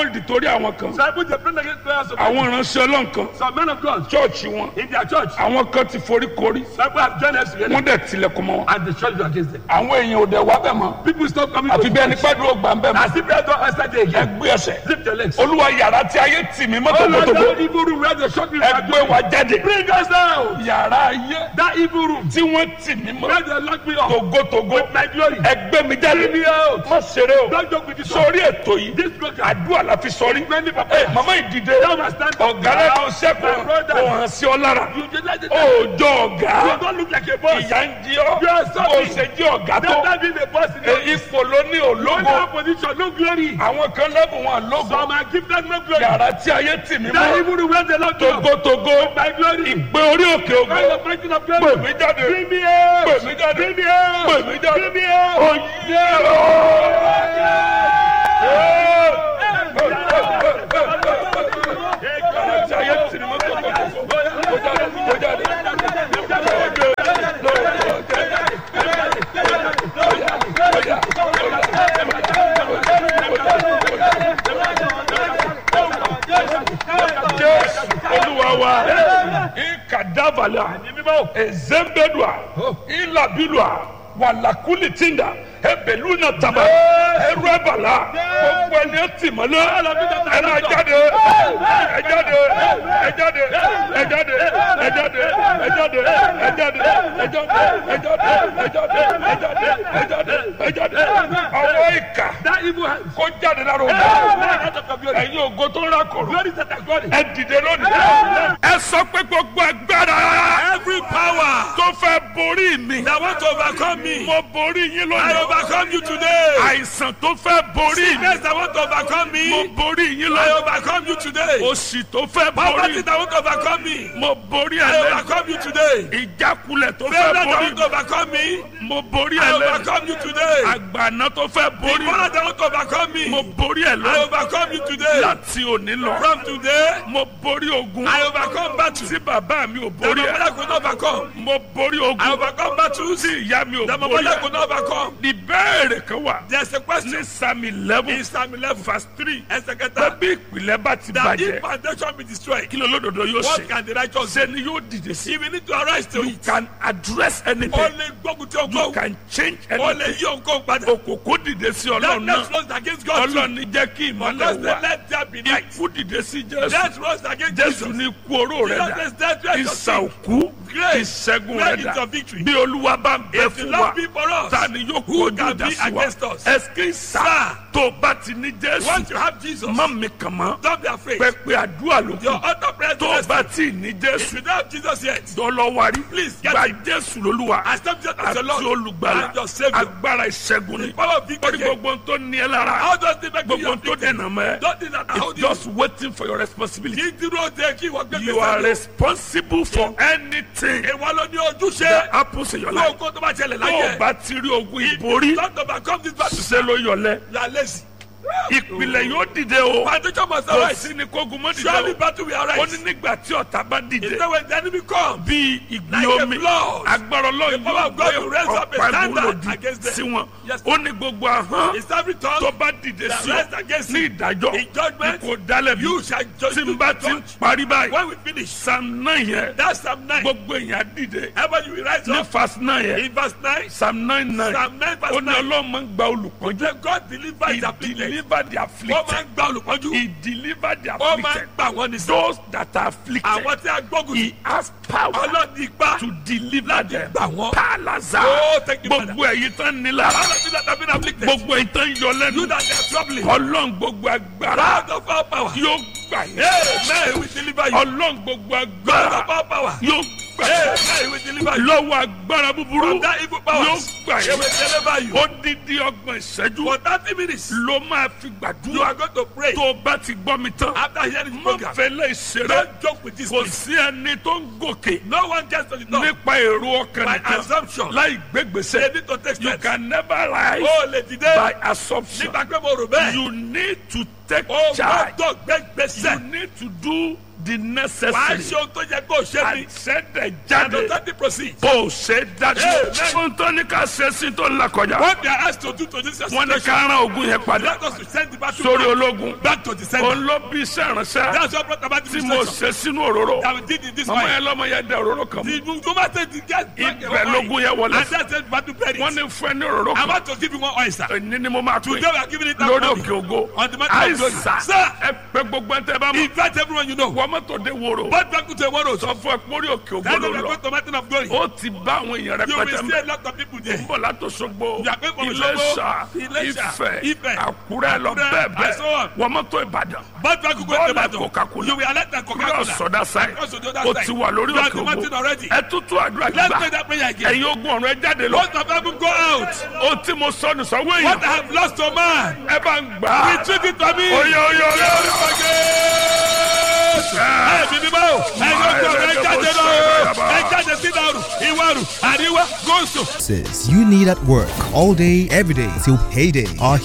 hold torí àwọn kan Disciples they prayed against prayers of àwọn ìránṣẹ́ ọlọ́run kan some men of God chọ́ọ̀chì wọn in their church. àwọn kan ti forí korí Disciples have joined us together wọ́n dẹ̀ tilẹ̀kùn mọ́ wọn. and the church is against them. àwọn èèyàn ò dẹ̀ wá bẹ̀ mọ́ People stop coming àfi to bí ẹni church. pẹ́ dúró gbà ń bẹ̀ mọ́ As if they don't answer day again. ẹgbẹ́ ẹsẹ̀ Lift your legs. olúwa yàrá tí ayé tì mí mọ́ Oh Lord, tògbótògbó that evil room where the short people are ẹgbẹ́ doing. wa jáde Bring us down. yàrá ayé That evil room tí wọ́n tì mí mọ́ where they lock me up. tògbótògbó With my glory. ẹgbẹ́ mi jáde Bring me out. má ṣeré o Don't joke with this one. sórí ètò yìí This program. àdúrà la fi sọrí Many people. ẹ màmá ìdìde Now I stand up. ọ̀gá lẹ́nu My sẹ́kọ̀ọ́ brother. kò hàn sí ọ lára You just like it. òòjọ́ ọ̀gá You don't look like a boss. ìyá ń jí ọ You are bó sorry. ṣe jí ọ̀gá tó That time being a boss in ẹ, the ipò ló ní no òlógo position, no glory. àwọn kan lẹ́bùn wọn lógo Some are gifted, no glory. yàrá tí ayé tì mí That mọ́ evil room where they lock me up. togotogo My glory. ìgbé orí òkè ògo Kind of fighting of pè glory. mí jáde Bring me out. pè mí jáde Bring me out. pè mí jáde Bring me out. oyè yàrá tí ayé tì mí mọ́ togotogo kó jáde kó jáde. Jésù olúwa wa ikadavala ezembedua ilabilua walakulitinda ebeluna taba eruebala gbogbo ẹni ẹtì mọ́lẹ̀ ẹ máa jáde ẹ jáde ẹ jáde ẹ jáde ẹ jáde ẹ jáde ẹ jáde ẹ jáde ẹ jáde ẹ jáde ẹ jáde ẹ jáde ẹ jáde ọwọ́ ìkà That evil hand. kó jáde lára òun Hey, out of your glory. ẹ̀yin ògo tó ń rákòrò Glory to the glory. ẹ dìde lónìí. ẹ sọ pé gbogbo agbára. every power. tó fẹ́ borí mi. That want to overcome me. mo borí yín I lónìí. overcome you today. àìsàn tó fẹ́ borí mi. Sickness that want to overcome mo me. borí yín I lónìí. overcome you today. òṣì tó fẹ́ Poverty borí. that want to overcome me. mo borí I ẹ lẹ́nu. overcome you today. ìjákulẹ̀ tó Failure fẹ́ that borí want to overcome me. mo borí I ẹ lẹ́nu. overcome you today. àgbàná tó fẹ́ borí Father that want to overcome me. mo borí ẹ I lẹ́nu. overcome you today. láti òní lọ. From today, mo borí ogun. I overcome battle. tí bàbá mi ò The borí ẹ. mother could not overcome. mo borí I ogun. overcome battles. tí ìyá mi ò The borí mother ẹ. could not overcome. ìbéèrè kan wà There's a question. ní psalm eleven In Psalm 11, verse three ẹsẹ̀ kẹta. bẹ́bí ìpìlẹ̀ bá ti That if bàjẹ́ foundation be destroyed, kí ló lódodo yóò what ṣe can the righteous do? ṣe ni yóò dìde sí If we need to arise to you it, can address ó anything lè gbógun tí you ọgbọ́n. can change Ó lè anything yí òǹkóhun padà. òkòkò dìde sí ọlọ́run Darkness náà rose against God too. ọlọ́run ní jẹ́ kí ìmọ̀lẹ̀ Because they wà let there be light. ikú dìde sí jésù Death rose against jésù Jesus. ní ikú oró rẹ̀ Jesus dà is death rose ìsà your òkú Grace. ìṣẹ́gun Where rẹ̀ is dà your victory? bí olúwa bá ń bẹ If the fún wa Lord be for us, ta ni yóò who kojú can ìjà be sí wa against us? ẹsìn sá tó bá ti ní jésù once you have Jesus, má mi kàn mọ́ don't be afraid. pẹpẹ àdúrà ló Your kù other prayer tó is bá tí ì ní If jésù you don't have Jesus yet, dọlọwari Please get gba him. jésù lolúwa accept Jesus as your àti Lord olùgbàlà and your Savior. agbára ìṣẹ́gun ni The power of orí victory. gbogbo tó ní ẹ lára How does the make you gbogbo tó afflicted? dènà mọ́ ẹ Don't think that I hold it's you. just waiting for your responsibility Kí dúró de kí wọ́n gbé you are gbèsè lọ. responsible for anything Ìwọ ló ní ojúṣe. that happens in your Kó life kó tó bá ṣẹlẹ̀ tó o láyé. bá ti rí ogun If ìborí you don't overcome this battle, ṣiṣẹ́ ló yọlẹ̀ you are lazy. ìpìlẹ̀ yóò dìde o Foundation must kò arise. sí ni kógun mọ́ dìde Surely o battle will ó arise. ní nígbà tí ọ̀tá bá dìde Is that when the enemy come? bí ìgbì Like a omi flood. agbára ọlọ́run power yóò of God gbé will raise up a ọ̀pá standard ìwúlòdì against them. sí wọn Yes. ó ní gbogbo ahọ́n Is every tó tongue bá dìde that sí rise ọ against ní you ìdájọ́ in judgment, kò dálẹ̀ bí you shall judge. tí n bá ti ń parí báyìí When we finish, psalm nine yẹn that's Psalm 9. gbogbo èèyàn dìde Ever you will rise ní up verse nine yẹn in verse 9, psalm nine nine Psalm 9 verse ó ní 9. ọlọ́run máa ń gba olùpọ́njú Then God deliver he his afflicted. deliver the Ó máa afflicted ń gba olùpọ́njú. he deliver the Ó máa ń afflicted gbà wọ́n ní sọ. those that are afflicted Àwọn tí a gbógun he sí. has power Ọlọ́run ipá. to deliver them gbà wọ́n. palaza Oh, thank you, Father. gbogbo ẹ̀yin tán nílá All of you that have been afflicted. gbogbo ẹ̀yin tán yọ You lẹ́nu that are troubling. ọlọ́run gbogbo agbára God of all power. yóò gbà yín Amen. He will deliver you. ọlọ́run gbogbo God agbára of all power. yóò gbà yín Amen. He will deliver you. lọ́wọ́ agbára búburú From that evil power. yóò gbà He will yín deliver you. odidi ọgbọ̀n ìṣẹ́jú For 30 minutes, ló máa fi you gbàdúrà are going to pray. tó o bá ti gbọ́ mi tán After hearing the má program, fẹ́lẹ́ ìṣeré don't joke with this. kò please. sí ẹni tó ń gòkè No one gets to the top nípa èrò ọkàn by nìkan assumption. láì gbégbèsè They need to take you steps. can never rise Oh, lè dìde. by assumption Nígbà pé mo rò bẹ́ẹ̀. you need to take Oh, charge gbọ́dọ̀ gbé you gbèsè. need to do the wàá necessary ṣe ohun tó yẹ kó o ṣe ni. àṣẹdẹ and jáde authority proceed. bó o ṣe dájú Amen. ohun tó ní ká ṣe sí tó ń là kọjá what they are asked to do to this wọn ní situation. ká rán ogun yẹn padà let us to send the battle sórí back, ológun back to the center. òun ló bí iṣẹ́ ìránṣẹ́ that's what brought about the tí mo situation ṣe sínú òróró that we did in this màmá way. yẹn lọ́mọ yẹn dẹ òróró kan mú the woman said the guy ibẹ̀ lógun yẹn wọlé and that's the battle period. wọ́n ní fún ẹ ní òróró I kan want to give you one oyster. ní ni mo máa pè Today we are giving it that lórí money. òkè ògo On the mountain of glory. àìsà Sir. ẹ pé gbogbo ẹ tẹ bá mọ Invite everyone you know. wọ́n mọ́tò dé wòrò But back to the world. sọ fún ẹ pórí òkè ògo That's ló why we are lọ going to mountain of glory. ó ti bá àwọn èèyàn You will rẹpẹtẹ see mẹ a lot of people there. bọ̀ látòṣogbo You are going from Iléṣà Òṣogbo, Iléṣà, Ifẹ̀ Ifẹ̀, Àkúrẹ́ lọ Àkúrẹ́, bẹ́ẹ̀ and so on. bẹ́ẹ̀ wọ́n mọ́tò Ìbàdàn But back to go Bọ́ọ̀lù to battle. Coca-Cola. You will alert that kúrẹ́ Coca-Cola. ọ̀sọ̀dá sáì Cross to the other ó side. ti wà lórí You are òkè the mountain ògo already. ẹ tútù àdúrà Let's gbà pray that prayer again. ẹ̀yin ogun ọ̀run ẹ jáde lọ Most of them go out. ó tí mo sọnù sọ́wọ́ What èèyàn I have lost to man. ẹ bá ń gbà á Retrieve it for me. oyè oyè oyè Ẹ bí bíbá o. Ẹ yóò gbọ́ ẹ jáde lọ o. Ẹ jáde sí ìdàrú, ìwárù, àríwá, gúúsù. Says you need at work all day, every day till payday. Our